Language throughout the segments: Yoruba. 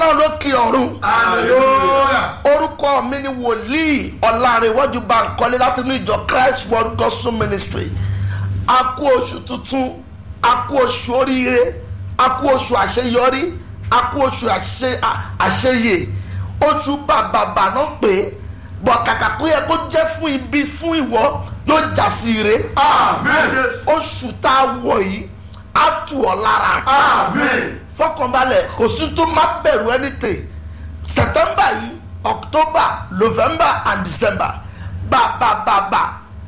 ọlọ́run lókè ọ̀run hallelujah orúkọ mi ni wòlíì ọ̀làrẹ̀wájú bankole láti inú ìjọ christ world gospel ministry a kú oṣù tuntun a kú oṣù oríire a kú oṣù àṣeyọrí a kú oṣù àṣe- à- àṣeyè oṣù bàbàbà náà pé bọ̀ kàkà kó yẹ kó jẹ́ fún ibi fún ìwọ yóò já sí ire amen oṣù tá a wọ̀ yìí á tù ọ́ lára amen fọkànbalẹ̀ kò sí tó má bẹ̀rù anything september yìí october november and december bàbàbàbà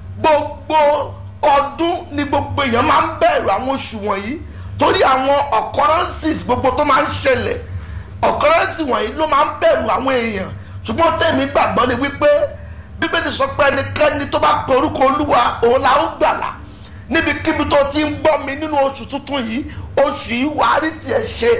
gbogbo ọdún ni gbogbo èèyàn máa ń bẹ̀rù àwọn oṣù wọ̀nyí torí àwọn occurrences gbogbo tó máa ń ṣẹlẹ̀ occurrences wọ̀nyí ló máa ń bẹ̀rù àwọn èèyàn ṣùgbọ́n tẹ̀mí gbàgbọ́ ni wípé bíbélì sọ pé ẹnikẹ́ni tó bá pe orúkọ olúwa òun la ó gbàlà níbikíbi tó ti ń gbọ́ mi nínú oṣù tuntun yìí oṣù yìí wàá rí tiẹ̀ ṣe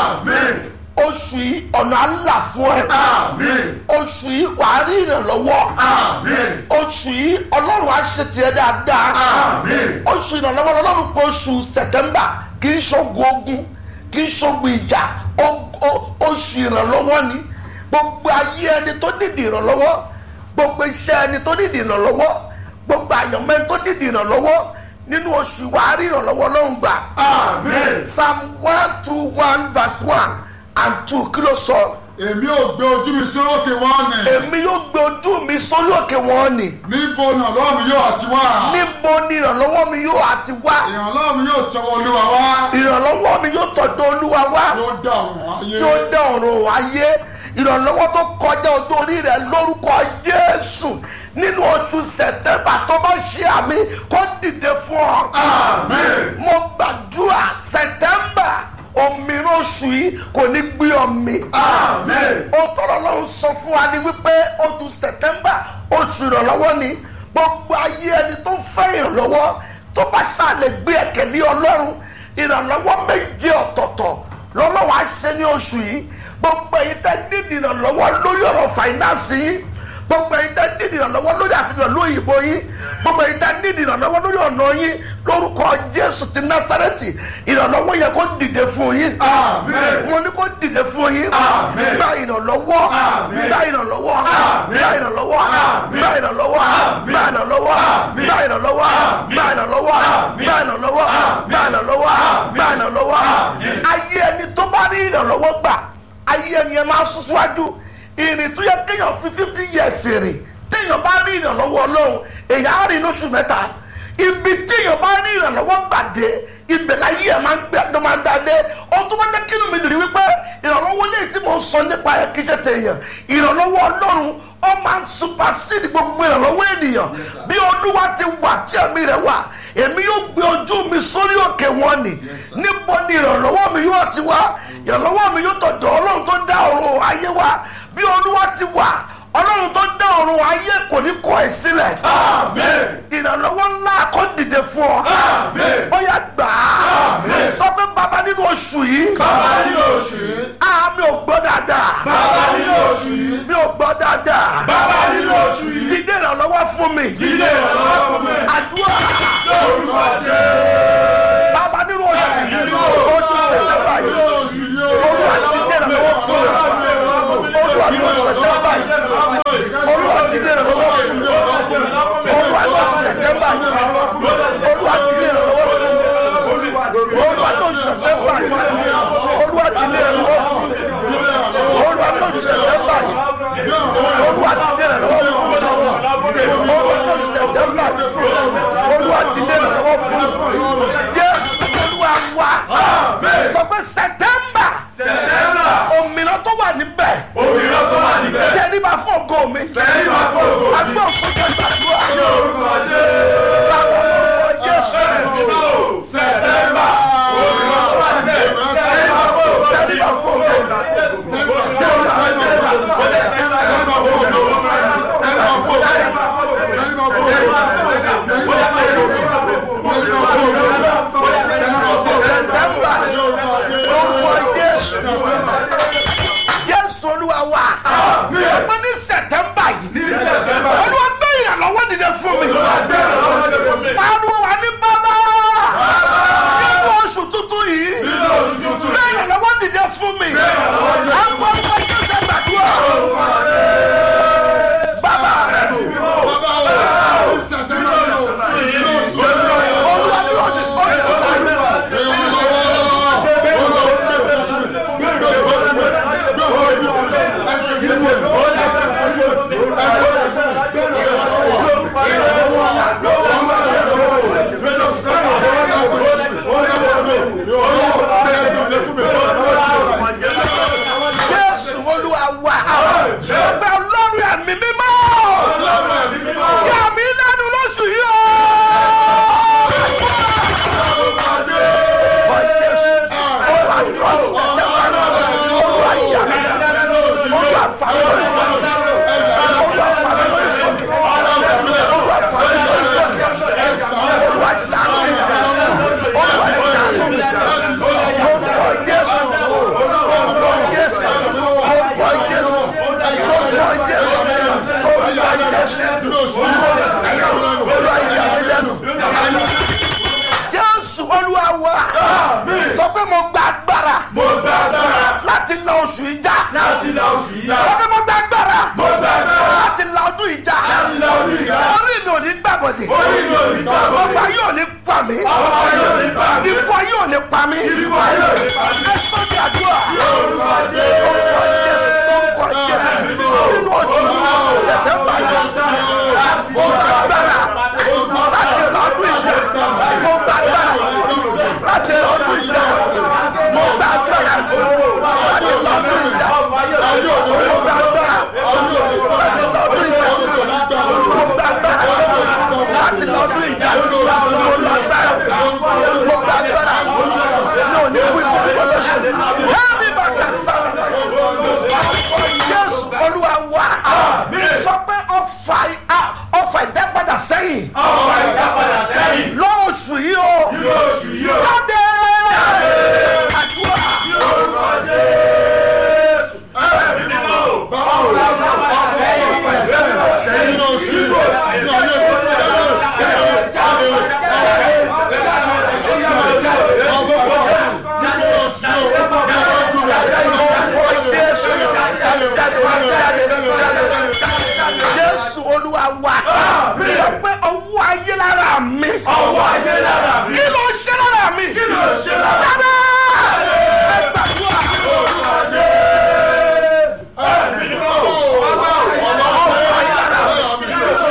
amen oṣù yìí ọ̀nà àlà fún ẹ amen oṣù yìí wàá rí ìrànlọ́wọ́ amen oṣù yìí ọlọ́run á ṣe tiẹ̀ dáadáa amen oṣù ìrànlọ́wọ́ ọlọ́run pé oṣù sẹ̀tẹ́mbà kì í ṣogun ogun kì í ṣogun ìjà o- o- oṣù ìrànlọ́wọ́ ni gbogbo ayé ẹni tó nídìí ìrànlọ́wọ́ gbogbo iṣẹ́ ẹni tó nídìí ìrànlọ́wọ́ gbogbo àyànmọ́ ẹni tó nídìí ìrànlọ́wọ́ nínú oṣù wàá rí ìrànlọ́wọ́ ọlọ́run gbà amen psalm one two one verse one and two kí ló sọ èmi ò gbé ojú mi sórókè wọn ni èmi yóò gbé ojú mi sórí òkè wọn ni níbo ni ọlọ́run mi yóò àti wá níbo ni ìrànlọ́wọ́ mi yóò àti wá ìrànlọ́run mi yóò tọwọ́ olúwa wá ìrànlọ́wọ́ mi yóò tọ̀dọ̀ olúwa wá yóò dá ọ̀run ayé tí ó dá ọ̀run ayé ìrànlọ́wọ́ tó kọjá ojú orí rẹ̀ lórúkọ Jésù nínú oṣù sẹ̀tẹ́mbà tó bá ṣe àmì kó dìde fún ọ. amen mo gbàdúrà sẹ̀tẹ́mbà òmìnira oṣù yìí kò ní gbé ọmì. amen ó tọrọ lọ́hún sọ fún wa ní wípé oṣù sẹ̀tẹ́mbà oṣù ìrànlọ́wọ́ ni gbogbo ayé ẹni tó fẹ́ ìrànlọ́wọ́ tó bá ṣàlẹ̀ gbé ẹ̀kẹ́ lé ọlọ́run ìrànlọ́wọ́ méje ọ̀tọ̀ọ̀tọ̀ lọ́lọ́wọ́ á ṣe ní oṣù yìí gbogbo èyí tẹ́ nídìí ìrànlọ́wọ́ lórí ọ̀rọ̀ fàìnánsì yìí gbogbo èyí tẹ́ nídìí ìrànlọ́wọ́ lórí àtìlọ́ lóyìnbó yín gbogbo èyí tẹ́ nídìí ìrànlọ́wọ́ lórí ọ̀nà yín lórúkọ jésù ti násárẹ́tì ìrànlọ́wọ́ yẹ kó dìde fún yín Àmín. mo ní kó dìde fún yín Àmín. gba ìrànlọ́wọ́ Àmín. gba ìrànlọ́wọ́ Àmín. gba ìrànlọ́wọ́ Àmín. gba ìrànlọ́wọ́ Àmín. gba ìrànlọ́wọ́ Àmín. gba ìrànlọ́wọ́ Àmín. gba ìrànlọ́wọ́ Àmín. gba ìrànlọ́wọ́ Àmín. gba ìrànlọ́wọ́ Àmín. gba ìrànlọ́wọ́ Àmín. ayé ẹni tó bá rí ìrànlọ́wọ́ gbà ayé ẹni ẹ máa sún síwájú ìrìn tó yẹ kéèyàn fi fifty years rìn téèyàn bá rí ìrànlọ́wọ́ ọlọ́run èèyàn á rìn lóṣù mẹ́ta ibi téèyàn bá rí ìrànlọ́wọ́ gbàdé ibẹ̀ láyé ẹ̀ máa ń gbé ẹ̀dọ́ máa ń dáadé ohun tó bá jẹ́ kí inú mi dùn ní wípé ìrànlọ́wọ́ lè tí mo ń sọ nípa ẹ̀ kí ṣe tèèyàn ìrànlọ́wọ́ ọlọ́run ó máa ń supersede gbogbo ìrànlọ́wọ́ ènìyàn bí olúwa ti wà tí ẹ̀mí rẹ̀ wà èmi yóò gbé ojú mi sórí òkè wọn ni níbo ni ìrànlọ́wọ́ mi yóò ti wá ìrànlọ́wọ́ mi yóò tọ̀dọ̀ ọlọ́run tó dá ọ̀run ayé wa bí olúwa ti wà ọlọ́run tó dá ọ̀run ayé kò ní kọ̀ ẹ́ sílẹ̀ amen ìrànlọ́wọ́ ńlá kó dìde fún ọ Àmín. ó yá gbà á Àmín. sọ pé bàbá nínú oṣù yìí bàbá nínú oṣù yìí a mi ò gbọ́ dáadáa bàbá nínú oṣù yìí mi ò gbọ́ dáadáa bàbá nínú oṣù yìí dídé ìrànlọ́wọ́ fún mi ilé ìrànlọ́wọ́ fún mi àdúrà lórúkọ jẹ́ bàbá nínú oṣù yìí nínú oṣù sẹ̀tẹ̀mbà yìí oṣù yìí olúwa dídé ìrànlọ́wọ́ fún mi olúwa nínú sẹ̀tẹ̀mbà yìí olúwa dídé ìrànlọ́wọ́ fún mi olúwa nínú sẹ̀tẹ̀mbà yìí olúwa dídé ìrànlọ́wọ́ fún mi olúwa nínú sẹ̀tẹ̀mbà yìí olúwa dídé ìrànlọ́wọ́ fún mi olúwa nínú sẹ̀tẹ̀mbà yìí olúwa dídé ìrànlọ́wọ́ fún mi olúwa nínú sẹ̀tẹ̀mbà yìí olúwa dídé ìrànlọ́wọ́ fún mi jésù olúwa wa sọ pé sẹ̀tẹ̀mbà sẹ̀tẹ́mbà òmìnira tó wà níbẹ̀ òmìnira tó wà níbẹ̀ tẹríba fún ògo mi lẹ́yìn máa fọ́ ògo mi agbọ́n fún kẹgbàdúrà lórúkọ jẹ́ bàbá orúkọ jésù sẹ̀tẹ́mbà òmìnira tó wà níbẹ̀ lẹ́yìn máa fọ́ ògo mi tẹríba fún ògo mi sẹ̀tẹ̀mbà orúkọ jésù jésù olúwa wa ọgbẹ́ ní sẹ̀tẹ̀mbà yìí olúwa gbé la oṣù ìjà láti la oṣù yìí já. sọ́dọ̀ mo gbà gbára mo gbàgbọ́ láti la ọdún ìjà láti la oṣù yìí já. orí mi ò ní gbàgbọ́dì orí mi ò ní gbàgbọ́. ọfà yóò ní pa mí ọmọ yóò ní bá mi. ikú ayé ò ní pa mí ikú ayé ò ní pa mí. ẹ sọ́dọ̀ àdúrà Yorùbá dé. orúkọ Jésù nínú oṣù sẹ̀tẹ̀mbà yìí mo gbà gbára láti la ọdún ìjà mo gbà gbára láti la ọdún ìjà mo gbà gbára láti la ọdún ìjà mo gbà gbára láti la ọdún ìjà mo gbà gbára láti la ọdún ìjà mo lágbára mo gbà gbára ní òní kú ìkọ̀kọ̀ lọ́sùn hẹ́ẹ̀mí bàtà sára Jésù Olúwa wá sọ pé ọfà ọfà ìdápadà sẹ́yìn ọmọ ìdápadà sẹ́yìn. lọ́ọ̀ṣù yìí o lóṣù yìí ó. jáde àdúrà Yorùbá dé. ẹ̀mí mímọ́ o. ọmọ ìdápadà sẹ́yìn. sẹ́yìn. ọkọ̀ Jésù jáde jáde jáde Jésù Olúwa wá sọ pé ọwọ́ ayé lára mi ọwọ́ ayé lára mi. kí ló ń ṣe lára mi kí ló ṣe lára mi. jáde ẹ gbàdúrà Yorùbá dé. ẹ̀mí mímọ́ o. ọwọ́ ayé lára mi kí ló ṣe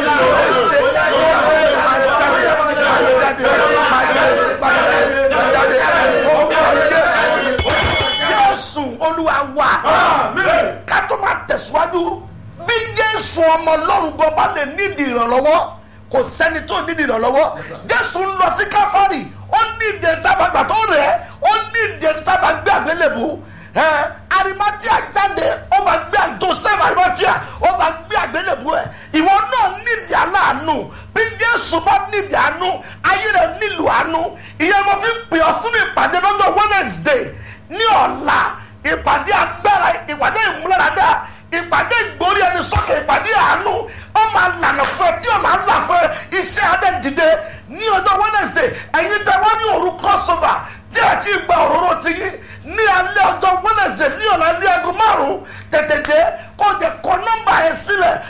jáde máa jáde máa jáde jáde ọkọ̀ Jésù Jésù Olúwa wá. Àmín. ká tó máa tẹ̀síwájú bí jésù ọmọ ọlọ́run gan bá lè nídìí ìrànlọ́wọ́ kò sẹ́ni tó nídìí ìrànlọ́wọ́ jésù ń lọ sí káfárì ó nídìí tábàgbà tó rẹ̀ ẹ́ ó nídìí tábàgbé àgbélébù ẹ arimatia jáde ó bá gbé joseph arimatia ó bá gbé àgbélébù ẹ ìwọ náà nídìí aláàánú bí jésù bá nídìí àánú ayé rẹ nílò àánú ìyẹn mo fi ń pè ọ sínú ìpàdé lọ́jọ́ wednesday ní ọ̀la ìpàdé agbára ìpàdé ìmúláradá ìpàdé ìgbórí ẹni sókè ìpàdé àánú ó máa lànà fún ẹ tí ó máa là fún ẹ iṣẹ́ adẹ́dìde ní ọjọ́ wednesday ẹ̀yin tẹ wọ́n ní òru crossover tí ẹ ti gba òróró ti yín ní alẹ́ ọjọ́ wednesday ní ọ̀la ní aago márùn-ún tètè dé kó o jẹ kọ nọ́mbà ẹ sílẹ̀